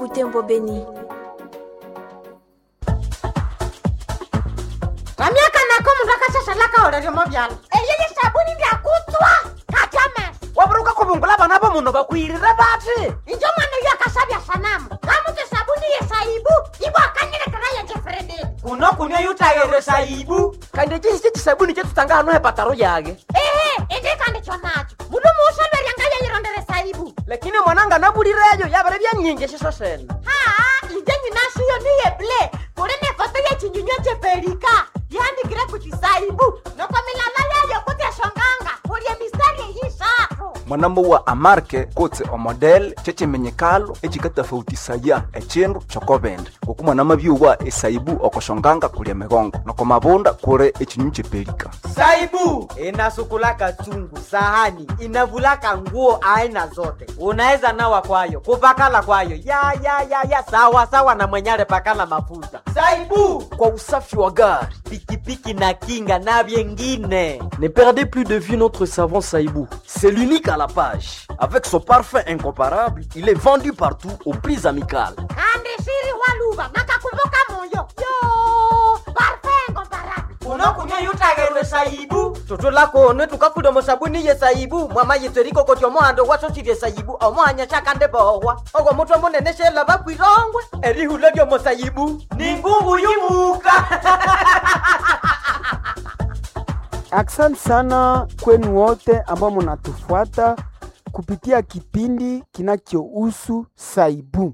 Butembo Beni. ramyaka nako mundu akashashalaka oleryomo vyala eyeye sabuni ndyakutswa katyamesa waburuka kubungula bana bo muno bakwirire bati injo mwana uyo akasabya sanamu kamuti sabuni yesaibu ibo akanyilekera yenjefrededi kuno kunywa yutayere saibu kandi chisi chisabuni chetutanga hano hepataro yage ehe indikandi chonacho mundu muusolweryanga yeyirondere saibu lakini mwananga nabulireyo yabere byanyingi shiso sene haa inje nyinashiyo niyeble kuli nefoto yechinyunywa cheperika yandikire kuti saibu noko milala yayo kuti eshonganga kulye mistari eyishatu mwanambo wa amarke kotse omodel checimenyekalo ecikatafautisaya ecindu cokobende ngoku mwanama byuwa esaibu okoshonganga kulya migongo noko mabunda kuli ecinyu cepelika saibu inasukulaka chungu sahani inavulaka nguo aina zote unaweza nawa kwayo kupakala kwayo ya ya ya ya sawa sawa na mwenyale pakala mafuta saibu kwa usafi wa gari. pikipiki na kinga na vyengine Ne perdez plus de vue notre savon Saïbou. C'est l'unique à la page. Avec son parfum incomparable, il est vendu partout aux prix amicales. kandi shiri waluva nakakumbuka moyo yo parfengo barabi unokunywa yutagerwe saibu tutulakone tukafuda musabuni ye saibu mwama yitseriko koti omohando wasosirye saibu omohanya shakande bohwa ogwo mutwe munene shela bakwirongwe erihula lyomo saibu ni ngungu yumuka Asante sana kwenu wote ambao mnatufuata kupitia kipindi kinachohusu Saibu,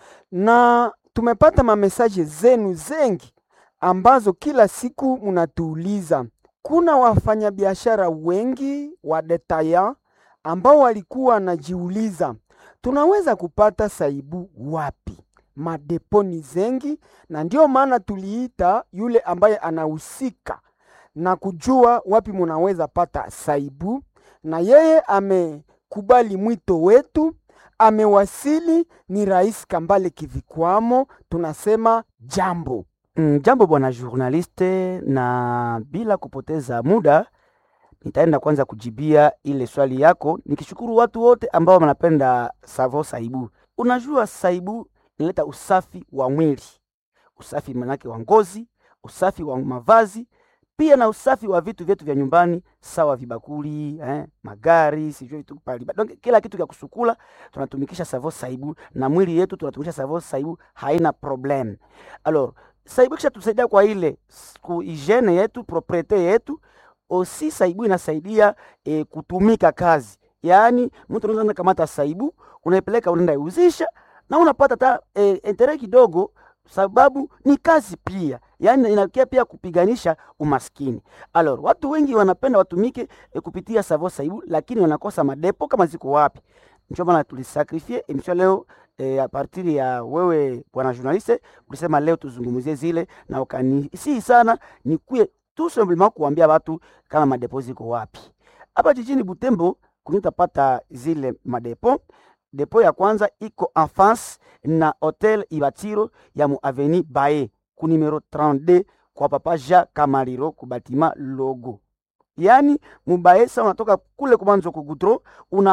na tumepata mamesaje zenu zengi ambazo kila siku mnatuuliza. Kuna wafanyabiashara wengi wa detaya ambao walikuwa wanajiuliza tunaweza kupata Saibu wapi? Madeponi zengi, na ndio maana tuliita yule ambaye anahusika na kujua wapi munaweza pata saibu, na yeye amekubali mwito wetu, amewasili. Ni Rais Kambale Kivikwamo, tunasema jambo. Mm, jambo bwana journaliste, na bila kupoteza muda nitaenda kwanza kujibia ile swali yako, nikishukuru watu wote ambao wanapenda savo saibu. Unajua saibu inaleta usafi wa mwili, usafi manake wa ngozi, usafi wa mavazi pia na usafi wa vitu vyetu vya nyumbani sawa vibakuli eh, magari sijui tu pali donc kila kitu kya kusukula tunatumikisha savo saibu na mwili yetu tunatumikisha savo saibu haina problem alors saibu kisha tusaidia kwa ile s- ku hygiene yetu propriete yetu osi saibu inasaidia eh, kutumika kazi yaani mtu unaweza kamata saibu unaipeleka unaenda iuzisha na unapata ta eh, entere kidogo sababu ni kazi pia yaani inakia pia kupiganisha umaskini alors watu wengi wanapenda watumike e, kupitia savo saibu lakini wanakosa madepo kama ziko wapi ndio maana tulisakrifie emission leo e, a partir ya wewe bwana journaliste ulisema leo tuzungumzie zile na ukanisi sana nikuye tout simplement kuambia watu kama madepo ziko wapi hapa jijini butembo kunitapata zile madepo depo ya kwanza iko en face na hotel ibatiro ya mu aveni bae ku numero 32 kwa papa Jean Kamariro ku batima logo yani mubae sa unatoka kule kumanzo kugutro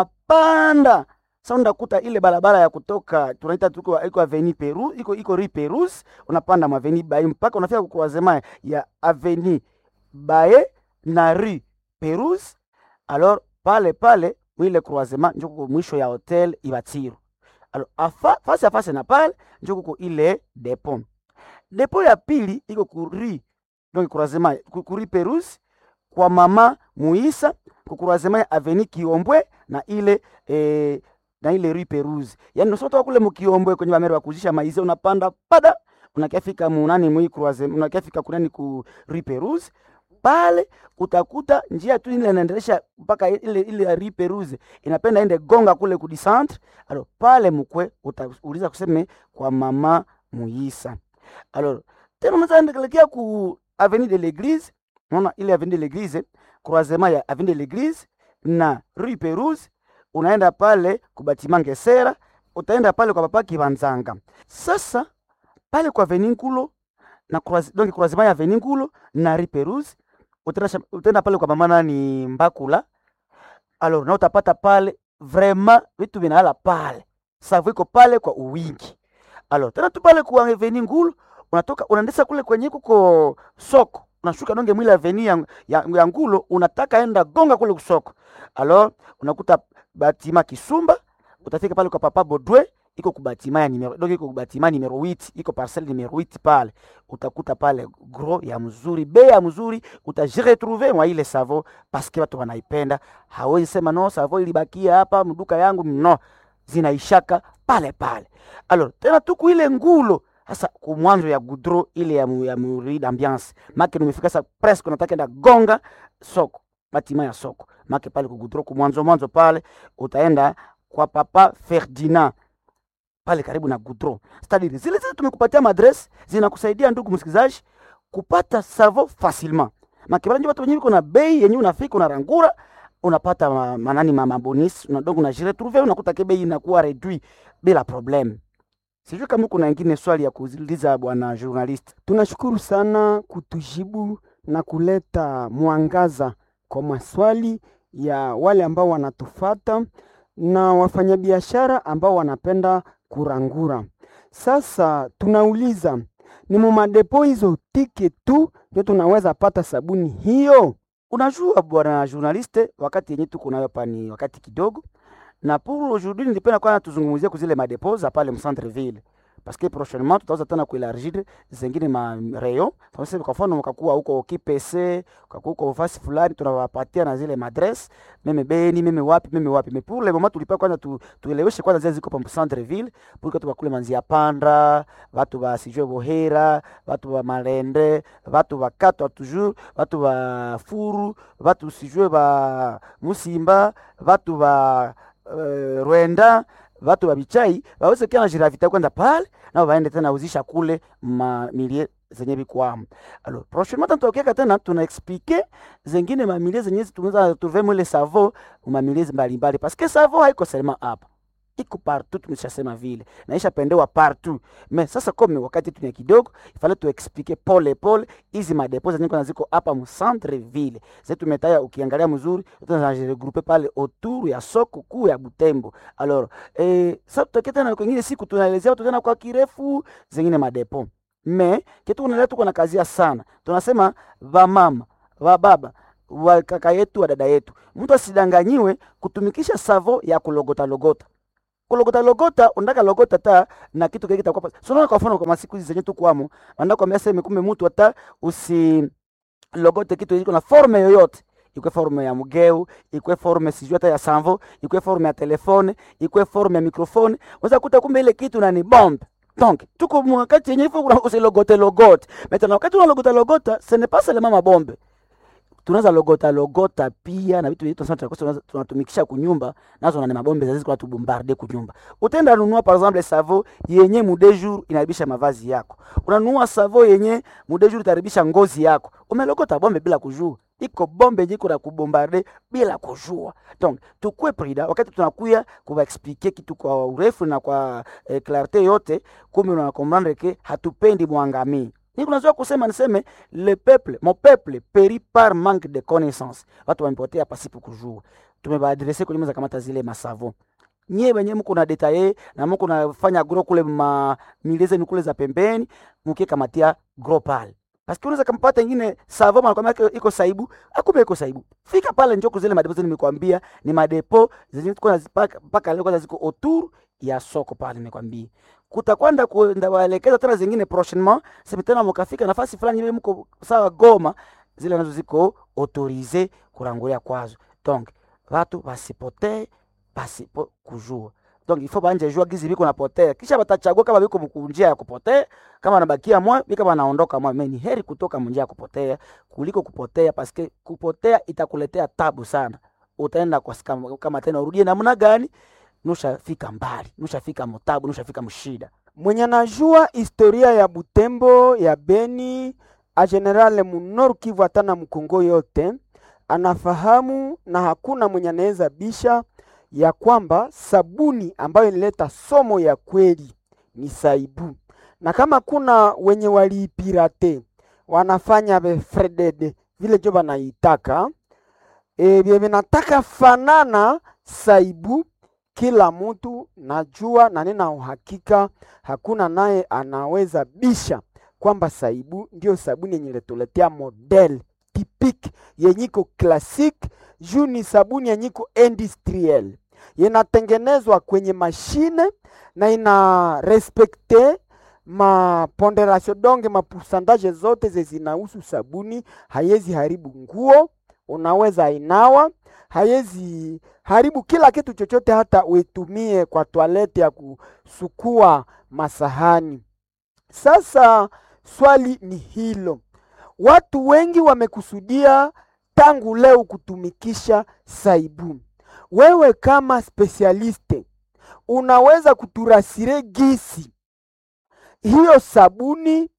unapanda sa unakuta ile barabara ya kutoka tunaita tuko iko aveni Peru iko iko rue Perus unapanda maveni bae mpaka unafika ku croisement ya aveni bae na rue Perus alors pale pale mwile croisement njo kuko mwisho ya hotel Ibatiro alors afa, face à face na pale njo kuko ile depo depo ya pili iko kuri donc croisement ku- kuri Perus kwa mama Muisa ku croisement ya aveni Kiombwe na ile eh, na ile rue Perus yani usotoka kule mukiombwe kwenye bameri wa kuzisha maize unapanda pada unakiafika munani mwi croisement unakiafika kunani ku rue Perus pale utakuta njia tu ile inaendelesha mpaka ile ile ya rue Perus inapenda ende gonga kule ku centre alors pale mkwe utauliza kuseme kwa mama Muisa alors tena unaweza endelekea ku avenue de l'église unaona ile avenue de l'église croisement ya avenue de l'église na rue Perus unaenda pale kubatima Ngesera utaenda pale kwa papa Kibanzanga sasa pale kwa avenue Nkulo na croise, donc croisement ya avenue Nkulo na rue Perus utaenda sham- utaenda pale kwa mama nani Mbakula alors na utapata pale vraiment vitu vinahala pale savu iko pale kwa uwingi alo tena tu pale kwa aveni ngulu unatoka unaendesa kule kwenye kuko soko unashuka nonge mwile aveni ya, ya, ya ngulu unataka enda gonga kule kusoko alo unakuta batima kisumba utafika pale kwa papa bodwe iko kubatima ya numero donc iko kubatima numero 8 iko parcelle numero 8 pale utakuta pale gros ya mzuri bei ya mzuri utajiretrouver mwa ile savo paske watu wanaipenda hawezi sema no savo ilibakia hapa mduka yangu no zinaishaka pale pale alors tena tuku ile ngulo sasa kumwanzo ya gudro ile ya, mu, ya murid ambiance make nimefika sa presque nataka enda gonga soko batima ya soko make pale kugudro kumwanzo mwanzo pale utaenda kwa papa Ferdinand pale karibu na Goudron. Stadili zile zile tumekupatia madress zinakusaidia ndugu msikilizaji kupata savo facilement. Makibala ndio watu wenyewe kuna bei yenyewe unafika unarangura unapata ma, manani mama bonus unadogo na jire trouver unakuta ke bei inakuwa reduit bila problem. Sijui kama kuna wengine swali ya kuuliza bwana journalist. Tunashukuru sana kutujibu na kuleta mwangaza kwa maswali ya wale ambao wanatufata na wafanyabiashara ambao wanapenda kurangura. Sasa tunauliza ni mumadepo hizo tike tu ndio tunaweza pata sabuni hiyo? Unajua bwana journaliste, wakati yenye tuko nayo hapa ni wakati kidogo, na pour aujourd'hui nilipenda kwanza tuzungumzie kuzile madepo za pale mcentre ville parce que prochainement tutaweza tena kuelargir zingine ma rayon. Sasa kwa mfano mkakuwa huko KPC, ukakuwa huko fasi fulani, tunawapatia na zile madress meme Beni, meme wapi, meme wapi. Mais pour le moment tulipa kwanza tu, tueleweshe kwanza zile ziko pa centre ville pour que tukakule manzia panda, watu wa sijue Bohera, watu wa Malende, watu wa Katwa toujours, watu wa Furu, watu sijue ba Musimba, watu wa uh, Rwenda watu wa bichai waweze kia na jiravita kwenda pale na waende tena uzisha kule mamilie zenye bikwamo. Alors prochainement tutokeka tena tuna explique zengine mamilie zenye tunaweza trouver mwele savo mamilie mbalimbali parce que savo haiko seulement hapa iko partout, tumeshasema vile naisha pendewa partout. Me sasa kome wakati tunia kidogo, ifale tu explique pole pole hizi madepo zenye kuna ziko hapa mu centre ville zetu tumetaya, ukiangalia mzuri tunajiregrouper pale autour ya soko kuu ya Butembo. Alors eh, sasa tutokea tena kwingine siku tunaelezea watu tena kwa kirefu zingine madepo me kitu kunaleta tuko na kazia sana, tunasema vamama vababa wa kaka yetu wa dada yetu, mtu asidanganyiwe kutumikisha savo ya kulogota logota kulogota logota unataka logota ta na kitu kile kitakuwa so unaona kwa mfano kwa masiku hizi zenye tukwamo wanataka kwambia sema kumbe mtu hata usi logote kitu iko na forme yoyote ikwe forme ya mgeu ikwe forme sijui hata ya sanvo ikwe forme ya telefone ikwe forme ya mikrofone unaweza kuta kumbe ile kitu na ni bombe donc tuko wakati yenye ifo kuna usilogote logote maintenant wakati unalogota logota ce n'est pas seulement mabombe tunaweza logota logota pia na vitu vyetu tunasema tunatumikisha kunyumba nazo na mabombe zazizi kwa tubombarde kunyumba. Utaenda nunua par exemple savo yenye mude jour inaribisha mavazi yako, unanunua savo yenye mude jour itaribisha ngozi yako, umelogota bombe bila kujua iko bombe yenye kuna kubombarde bila kujua. Donc tukue prida wakati tunakuya kuba expliquer kitu kwa urefu na kwa eh, clarite yote, kumi unakomprendre ke hatupendi mwangamii ni kunazoea kusema niseme le peuple mon peuple périt par manque de connaissance, watu wamepotea pasipo kujua. Tumebaadrese kwenye meza kamata zile masavo nyie wenye mko na detaye na mko nafanya gro kule ma mileze ni kule za pembeni, mkie kamatia gro pale parce que unaweza kampata ingine savo manakwambia iko saibu, akumbe iko saibu. Fika pale njoo kuzile madepo zile nimekwambia ni madepo zenye tuko nazipaka mpaka leo kwanza ziko autour ya soko pale nimekwambia kutakwenda kuenda waelekeza tena zingine prochainement sema tena mkafika nafasi fulani ile mko sawa Goma, zile nazo ziko autorize kurangulia kwazo. Donc watu wasipotee pasipo kujua. Donc il faut banje jua gizi biko napotea, kisha batachagua kama biko mkunjia ya kupotea, kama nabakia mwa bika wanaondoka mwa. Mimi heri kutoka munjia ya kupotea kuliko kupotea, paske kupotea itakuletea tabu sana. Utaenda kwa kama, kama tena urudie namna gani nushafika mbali, nushafika mutabu, nushafika mshida. Mwenye anajua historia ya Butembo ya Beni a general munoru Kivu hata na Mkongo yote anafahamu, na hakuna mwenye anaweza bisha ya kwamba sabuni ambayo inaleta somo ya kweli ni saibu, na kama kuna wenye waliipirate wanafanya befredede vile jo banaitaka e, vinataka fanana saibu kila mtu najua na nina uhakika hakuna naye anaweza bisha kwamba saibu ndio sabuni yenye letuletea model tipik yenyiko classic juu ni sabuni yenyiko industriel inatengenezwa kwenye mashine na ina respekte maponderasio donge mapusandaje zote ze zinahusu sabuni hayezi haribu nguo unaweza inawa hayezi haribu kila kitu chochote hata uitumie kwa toalete ya kusukua masahani sasa swali ni hilo watu wengi wamekusudia tangu leo kutumikisha saibu wewe kama spesialiste unaweza kuturasire gisi hiyo sabuni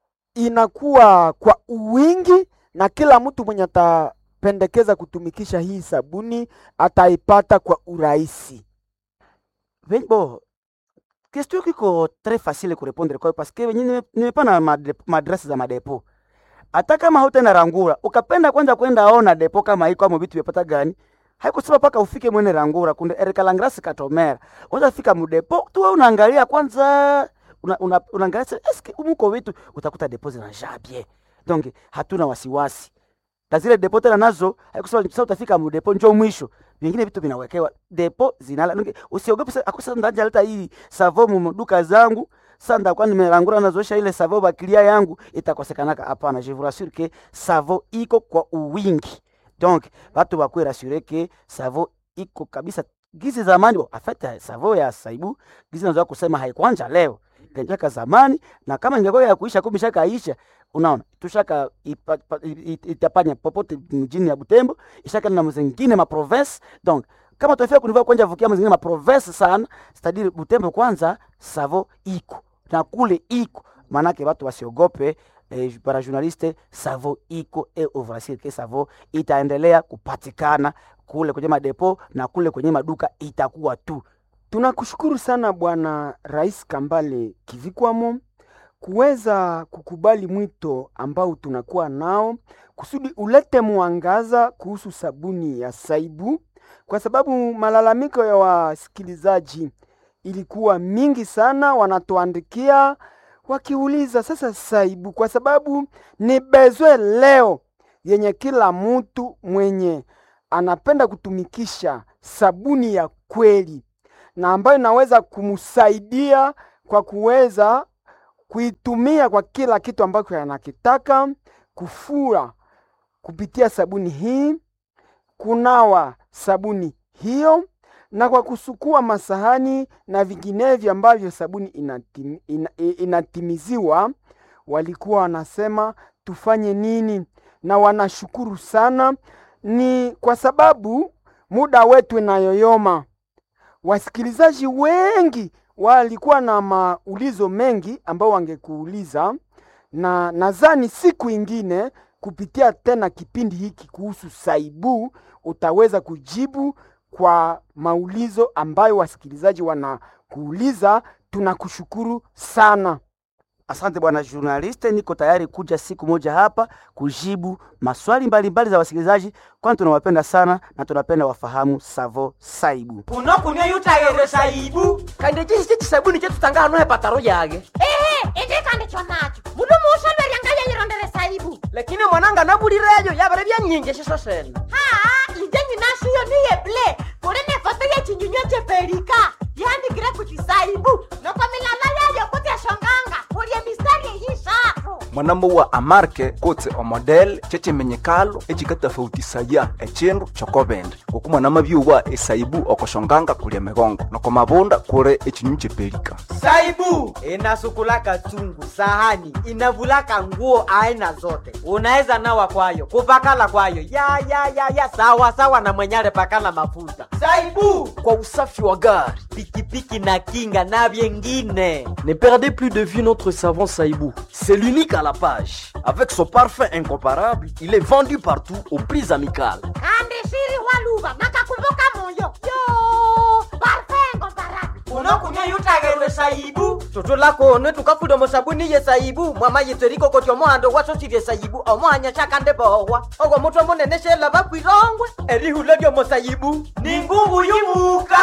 inakuwa kwa uwingi na kila mtu mwenye atapendekeza kutumikisha hii sabuni ataipata kwa urahisi Ve- Bon, question kiko très facile kurepondre kwayo paske wenye nime- nimepana made- maadresi za madepo hata kama hautaenda rangura ukapenda kwanza kwenda ona depo kama iko amo vitu vyapata gani haikusema paka ufike mwene rangura kunde erikalangrasi katomera unaweza fika mudepo tu wewe unaangalia kwanza una, una, unaangalia se- eske umuko vitu utakuta depo zinajaa bien donc hatuna wasiwasi na zile depo tena nazo haikusema sasa utafika mudepo njo mwisho vingine vitu vinawekewa depo zinala Nunge, usiogope sasa akusa ndanja leta hii savo mu duka zangu sasa ndakuwa nimerangura nazoesha ile savo bakilia yangu itakosekanaka hapana je vous rassure que savo iko kwa uwingi donc watu bakwe rassure que savo iko kabisa gizi zamani bo, en fait savo ya saibu gizi nazoa kusema haikwanja leo ilianjaka zamani na kama ingekuwa ya kuisha kumbe ishakaisha unaona tushaka ipa- pa- i- i- itapanya popote mjini ya Butembo ishaka na mzingine ma province donc kama tunafika kunivaa kwanja vukia mzingine ma province sana c'est-à-dire Butembo kwanza savo iko na kule iko manake watu wasiogope eh, para journaliste savo iko e ovrasir ke savo itaendelea kupatikana kule kwenye madepo na kule kwenye maduka itakuwa tu Tunakushukuru sana Bwana Rais Kambale Kivikwamo kuweza kukubali mwito ambao tunakuwa nao kusudi ulete mwangaza kuhusu sabuni ya Saibu, kwa sababu malalamiko ya wasikilizaji ilikuwa mingi sana, wanatuandikia wakiuliza sasa Saibu, kwa sababu ni bezwe leo yenye kila mtu mwenye anapenda kutumikisha sabuni ya kweli na ambayo inaweza kumsaidia kwa kuweza kuitumia kwa kila kitu ambacho anakitaka, kufura kupitia sabuni hii, kunawa sabuni hiyo, na kwa kusukua masahani na vinginevyo ambavyo sabuni inatim, ina, i- inatimiziwa. Walikuwa wanasema tufanye nini, na wanashukuru sana, ni kwa sababu muda wetu inayoyoma wasikilizaji wengi walikuwa na maulizo mengi ambao wangekuuliza, na nadhani siku ingine kupitia tena kipindi hiki kuhusu Saibu utaweza kujibu kwa maulizo ambayo wasikilizaji wanakuuliza. Tunakushukuru sana. Asante bwana journaliste, niko tayari kuja siku moja hapa kujibu maswali mbalimbali mbali za wasikilizaji, kwani tunawapenda sana na tunapenda wafahamu Savo Saibu. kuno kunywa yutayere saibu kandi chisi chisabuni chetu tanga hano hepataro yage ehe indikandi chonacho mundu muushaverya yayirondere saibu lakini mwananga nabulireyo yabere byanyingi shiso sene haa inje nyinashiyo niye ble kuli ne foto yechinyunywa cheperika yandikire kuti saibu noko milala yayo kuti eshonganga kulye mistari eyishatu mwanamo wa amarke kutse omodel chechimenyekalo echikatafautisaya echindu chokobende ngoku mwanama byuwa esaibu okoshonganga kulya migongo noko mabunda kuli echinyu chepelika saibu inasukulaka chungu sahani inavulaka nguo aina zote unaweza nawa kwayo kupakala kwayo ya ya ya ya sawa sawa na mwenyale pakala mafuta saibu kwa usafi wa gari pikipiki na kinga na vyengine Ne perdez plus de vue notre savon Saïbou. C'est l'unique à la page. Avec son parfum incomparable, il est vendu partout aux prix amicales. kandi shiri waluva nakakumbuka moyo yo parfengo barabi unokunywa yutagerwe saibu tutulakone tukafuda musabuni ye saibu mwama yitseriko koti omohando wasosirye saibu omohanya shakande bohwa ogwo mutwe munene shela bakwirongwe erihula lyomo saibu ni ngungu yumuka